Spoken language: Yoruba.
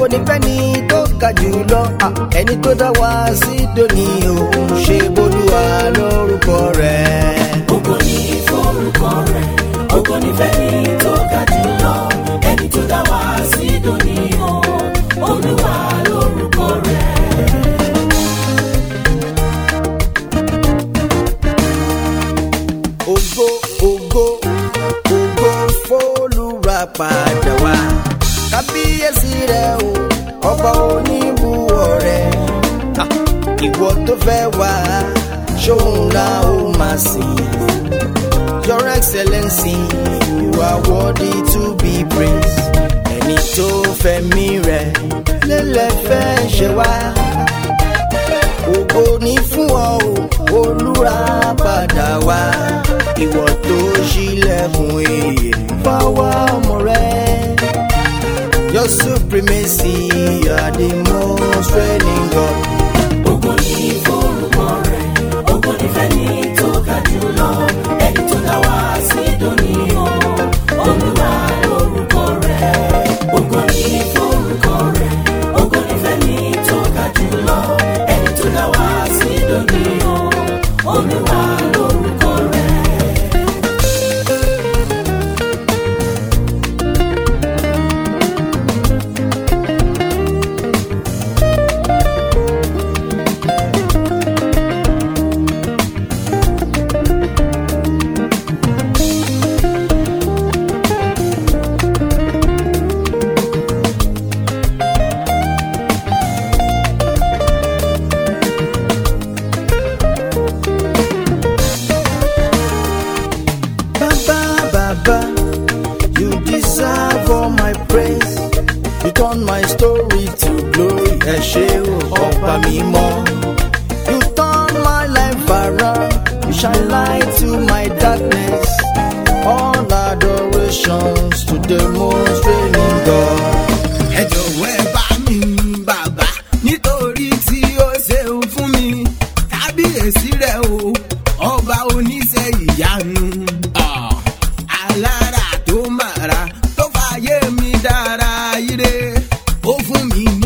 nífẹ̀ẹ́ ni tó ga jùlọ ah, ẹni tó dá wa sí dòní òun ṣe bolúwa lórúkọ rẹ̀. Ògo ni forúkọ rẹ̀, ògo ni fẹ́ni tó ga jùlọ, ẹni tó dá wa sí dòní o, Olúwa lórúkọ rẹ̀. ògo ògo ògo fólúra padà wá kábíyèsí rẹ o ọba oníbùwọ̀ rẹ Ah, ìwọ tó fẹ́ wá ṣóun la ó máa sìn your excellency you are worthy to be praised ẹni tó fẹ̀mí rẹ̀ lélẹ̀ fẹ́ ṣe wá ògo ní fún ọ o olúra padà wá ìwọ tó ṣílẹ̀kùn èyí fáwọn ọmọ rẹ. Your supremacy, you are the most reigning God. Ògo ni forúkọ rẹ̀, ògo ni fẹ́ni tó ga jùlọ, ẹni tó dá wa sí dòní o, Olúwa lórúkọ rẹ̀. Ògo ni forúkọ rẹ̀, ògo ni fẹ́ni tó ga jùlọ, ẹni tó dá wa sí dòní o, Olúwa lórúkọ rẹ̀. Baba, Baba, you deserve all my praise. You turn my story to glory. Ẹ ṣé o, ọba mímọ́. You turn my life around. You shine light to my darkness. All adorations to the most reigning God. ẹ jọ̀wọ́ ẹ bá mi yin bàbá nítorí tí ó ṣeun fún mi kábíyèsí rẹ̀ o ọba oníṣẹ́ ìyanu Ah, alára tó màrà tó fàyè mi dára ire ó fún mi